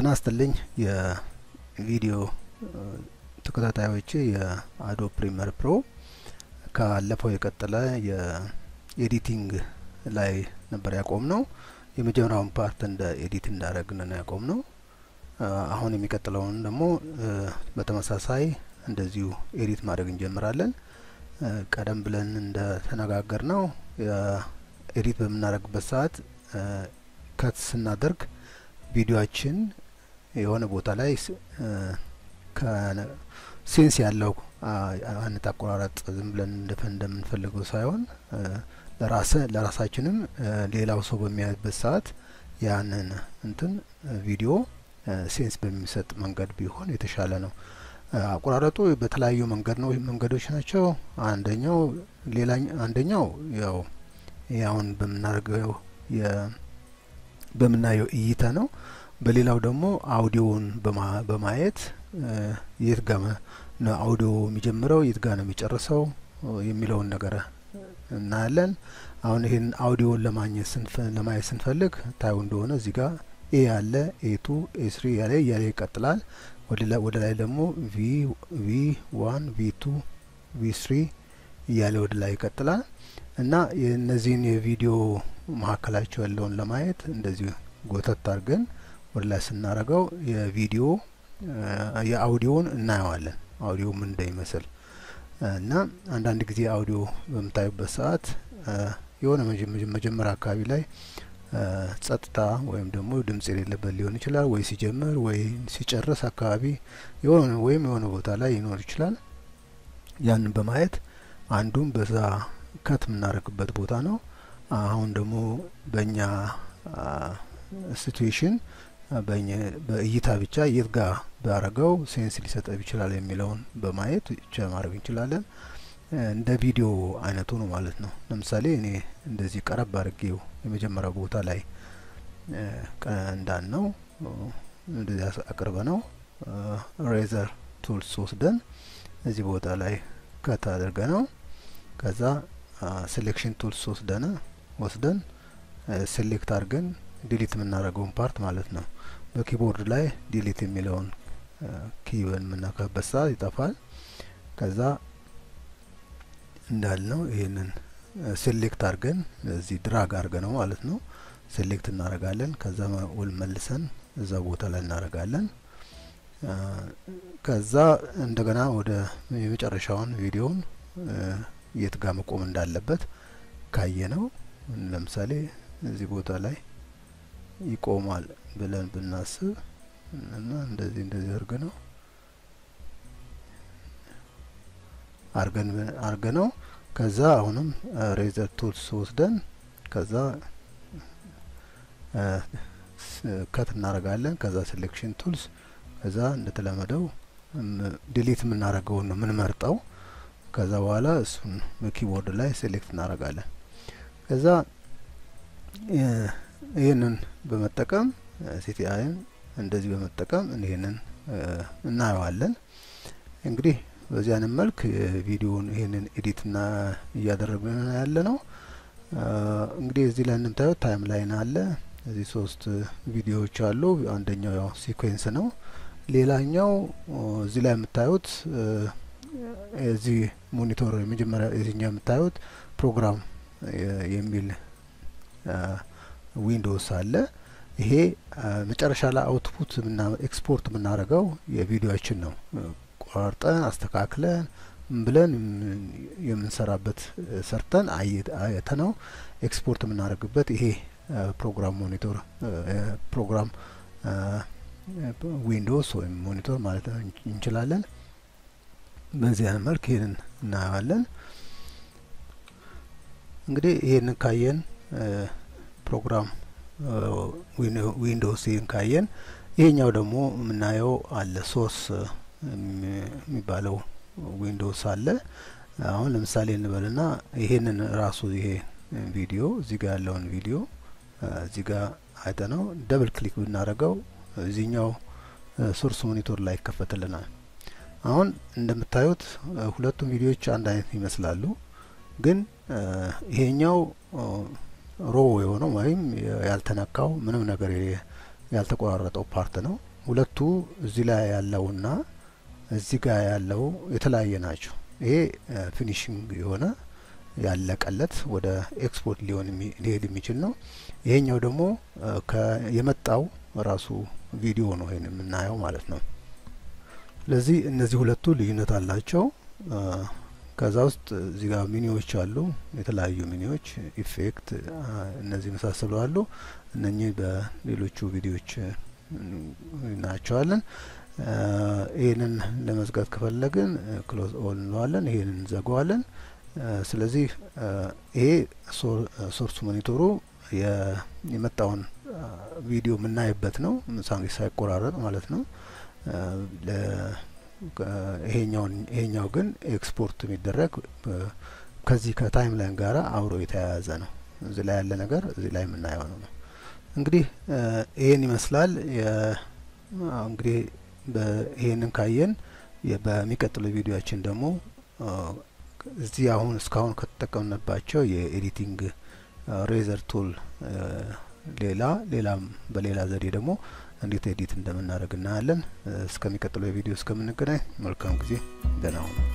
ጤና ይስጥልኝ የቪዲዮ ተከታታዮቼ የአዶ ፕሪሚየር ፕሮ ካለፈው የቀጠለ የኤዲቲንግ ላይ ነበር ያቆም ነው። የመጀመሪያውን ፓርት እንደ ኤዲት እንዳደረግን ነው ያቆም ነው። አሁን የሚቀጥለውን ደግሞ በተመሳሳይ እንደዚሁ ኤዲት ማድረግ እንጀምራለን። ቀደም ብለን እንደ ተነጋገር ነው ኤዲት በምናደርግበት ሰዓት ከት ስናደርግ ቪዲዮችን የሆነ ቦታ ላይ ሴንስ ያለው አይነት አቆራረጥ ዝም ብለን እንደምንፈልገው ሳይሆን ለራሰ ለራሳችንም ሌላው ሰው በሚያይበት ሰዓት ያንን እንትን ቪዲዮ ሴንስ በሚሰጥ መንገድ ቢሆን የተሻለ ነው። አቆራረጡ በተለያዩ መንገድ ነው መንገዶች ናቸው። አንደኛው ሌላኛ አንደኛው ያው አሁን በምናደርገው በምናየው እይታ ነው። በሌላው ደግሞ አውዲዮውን በማየት የት ጋ ነው አውዲዮ የሚጀምረው የት ጋ ነው የሚጨርሰው የሚለውን ነገር እናያለን። አሁን ይህን አውዲዮን ለማግኘት ለማየት ስንፈልግ ታዩ እንደሆነ እዚህ ጋር ኤ ያለ ኤ ቱ ኤ ስሪ ያለ እያለ ይቀጥላል። ወደ ላይ ደግሞ ቪ ቪ ዋን ቪ ቱ ቪ ስሪ እያለ ወደ ላይ ይቀጥላል እና የእነዚህን የቪዲዮ መካከላቸው ያለውን ለማየት እንደዚሁ ጎተት አድርገን ወደ ላይ ስናደርገው የቪዲዮ የአውዲዮን እናየዋለን። አውዲዮ ምን እንደሚመስል እና አንዳንድ ጊዜ አውዲዮ በምታዩበት ሰዓት የሆነ መጀመሪያ አካባቢ ላይ ጸጥታ ወይም ደግሞ ድምጽ የሌለበት ሊሆን ይችላል። ወይ ሲጀምር ወይ ሲጨርስ አካባቢ የሆነ ወይም የሆነ ቦታ ላይ ይኖር ይችላል። ያንን በማየት አንዱም በዛ ከት የምናደርግበት ቦታ ነው። አሁን ደግሞ በእኛ ሲትዌሽን በእይታ ብቻ የት ጋር ባረገው ሴንስ ሊሰጠብ ይችላል የሚለውን በማየት ብቻ ማድረግ እንችላለን። እንደ ቪዲዮ አይነቱ ነው ማለት ነው። ለምሳሌ እኔ እንደዚህ ቀረብ አድርጌው የመጀመሪያው ቦታ ላይ እንዳን ነው እንደዚህ አቅርበ ነው ሬዘር ቱልስ ወስደን እዚህ ቦታ ላይ ከት አድርገ ነው ከዛ ሴሌክሽን ቱልስ ወስደን ወስደን ሴሌክት አድርገን ዲሊት የምናደርገውን ፓርት ማለት ነው። በኪቦርድ ላይ ዲሊት የሚለውን ኪውን የምናካበት ሰዓት ይጠፋል። ከዛ እንዳልነው ይህንን ሴሌክት አድርገን እዚህ ድራግ አድርገ ነው ማለት ነው። ሴሌክት እናደርጋለን። ከዛ ውል መልሰን እዛ ቦታ ላይ እናደርጋለን። ከዛ እንደገና ወደ የመጨረሻውን ቪዲዮውን የት ጋር መቆም እንዳለበት ካየ ነው። ለምሳሌ እዚህ ቦታ ላይ ይቆማል ብለን ብናስብ እና እንደዚህ እንደዚህ አርገ ነው አርገን አርገ ነው። ከዛ አሁንም ሬዘር ቱልስ ወስደን ከዛ ከት እናደርጋለን። ከዛ ሴሌክሽን ቱልስ ከዛ እንደተለመደው ዲሊት የምናደርገውን ነው የምንመርጠው። ከዛ በኋላ እሱን በኪቦርድ ላይ ሴሌክት እናደርጋለን። ከዛ ይህንን በመጠቀም ሲቲአይን እንደዚህ በመጠቀም ይህንን እናየዋለን። እንግዲህ በዚህ አይነት መልክ ቪዲዮውን ይህንን ኤዲት ና እያደረግን ያለ ነው። እንግዲህ እዚህ ላይ እንደምታዩት ታይም ላይን አለ። እዚህ ሶስት ቪዲዮዎች አሉ። አንደኛው ያው ሲኩዌንስ ነው። ሌላኛው እዚህ ላይ የምታዩት እዚህ ሞኒቶር የመጀመሪያ የዚህኛው የምታዩት ፕሮግራም የሚል ዊንዶውስ አለ። ይሄ መጨረሻ ላይ አውትፑት ኤክስፖርት የምናደርገው የቪዲዮችን ነው። ቆራርጠን አስተካክለን ብለን የምንሰራበት ሰርተን አየተ ነው ኤክስፖርት የምናደርግበት ይሄ ፕሮግራም ሞኒቶር ፕሮግራም ዊንዶውስ ወይም ሞኒቶር ማለት እንችላለን። በዚህ አይነት መልክ ይህንን እናየዋለን። እንግዲህ ይህንን ካየን ፕሮግራም ዊንዶውስ ይህን ካየን ይሄኛው ደግሞ የምናየው አለ ሶስ የሚባለው ዊንዶውስ አለ። አሁን ለምሳሌ እንበልና ይሄንን ራሱ ይሄ ቪዲዮ እዚህ ጋር ያለውን ቪዲዮ እዚህ ጋር አይተ ነው ደብል ክሊክ ብናደርገው እዚህኛው ሶርስ ሞኒቶር ላይ ይከፈትልናል። አሁን እንደምታዩት ሁለቱም ቪዲዮዎች አንድ አይነት ይመስላሉ። ግን ይሄኛው ሮ የሆነው ወይም ያልተነካው ምንም ነገር ያልተቆራረጠው ፓርት ነው። ሁለቱ እዚህ ላይ ያለውና እዚህ ጋር ያለው የተለያየ ናቸው። ይሄ ፊኒሽንግ የሆነ ያለቀለት ወደ ኤክስፖርት ሊሆን ሊሄድ የሚችል ነው። ይሄኛው ደግሞ የመጣው ራሱ ቪዲዮ ነው ይሄን የምናየው ማለት ነው። ስለዚህ እነዚህ ሁለቱ ልዩነት አላቸው። ከዛ ውስጥ እዚህ ጋር ሚኒዎች አሉ፣ የተለያዩ ሚኒዎች፣ ኢፌክት፣ እነዚህ መሳሰሉ አሉ። እነኚህ በሌሎቹ ቪዲዮዎች እናያቸዋለን። ይህንን ለመዝጋት ከፈለግን ክሎዝ ኦል እንለዋለን። ይህንን እንዘጋዋለን። ስለዚህ ይሄ ሶርስ ሞኒቶሩ የመጣውን ቪዲዮ የምናይበት ነው፣ ሳይቆራረጥ ማለት ነው። ይሄኛውን ይሄኛው ግን ኤክስፖርት የሚደረግ ከዚህ ከታይም ላይን ጋር አብሮ የተያያዘ ነው። እዚህ ላይ ያለ ነገር እዚህ ላይ የምናየው ነው። እንግዲህ ይሄን ይመስላል። እንግዲህ ይሄንን ካየን በሚቀጥለው ቪዲዮችን ደግሞ እዚህ አሁን እስካሁን ከተጠቀምንባቸው የኤዲቲንግ ሬዘር ቱል ሌላ ሌላም በሌላ ዘዴ ደግሞ እንዴት ኤዲት እንደምናደርግ እናያለን። እስከሚቀጥለው የቪዲዮ እስከምንገናኝ መልካም ጊዜ፣ ደህና ሁኑ።